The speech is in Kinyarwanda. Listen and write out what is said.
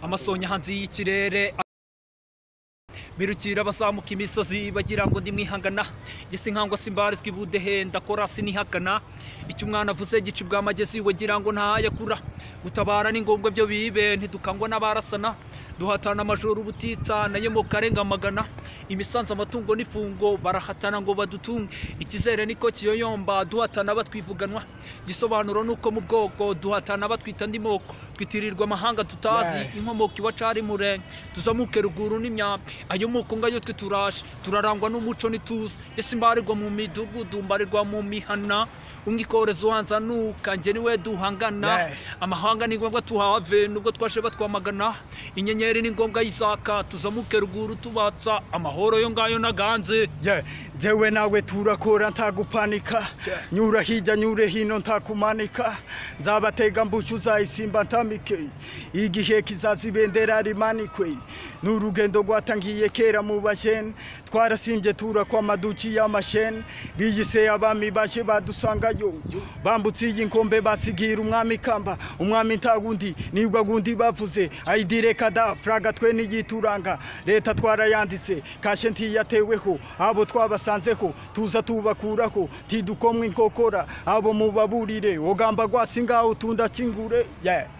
amasonye hanze y'ikirere birukira abazamuka imisozi bagira ngo ndimwihangana gese nkangwa simbarizwa ibudehe ndakora sinihagana icyo umwana avuze gica ubwa magezi wagira ngo ntayakura gutabara ni ngombwa byo bibe ntidukangwa n'abarasana duhatana amajoro ubutitsa nayo mu karenga magana imisanzu amatungo n'ifungo barahatana ngo badutunge ikizere niko kiyoyomba duhatana batwivuganwa igisobanuro ni uko mu bwoko duhatana batwita andi moko twitirirwa amahanga tutazi inkomoko ibacari murenge tuzamuke ruguru n'imyambi ayo moko ngayo twe turaje turarangwa n'umuco n'ituze yesi mbarirwa mu midugudu mbarirwa mu mihana umwe ikorezo hanzanuka njye niwe duhangana amahanga ni ngombwa tuhave nubwo twaje batwamagana inyenyeri ni ngombwa yizaka tuzamuke ruguru tubatsa amahoro yo ngayo naganze jewe nawe turakora ntagupanika nyura hirya nyure hino ntakumanika nzabatega mbuca uzayisimba ntamike igihe kizaza ibendera rimanikwe ni urugendo rwatangiye kera mu basheni twarasimbye turakwama duci y'amasheni biyise abami bashe badusangayo bambutse iyi nkombe basigira umwami ikamba umwami ntagundi nibwo gundi bavuze ayidire kada furaga twe n'iyituranga leta twarayanditse kashe ntiyateweho abo twabasanzeho tuza tubakuraho tidukomwe inkokora abo mubaburire ogamba gwasi ngaho tunda kingure yeah.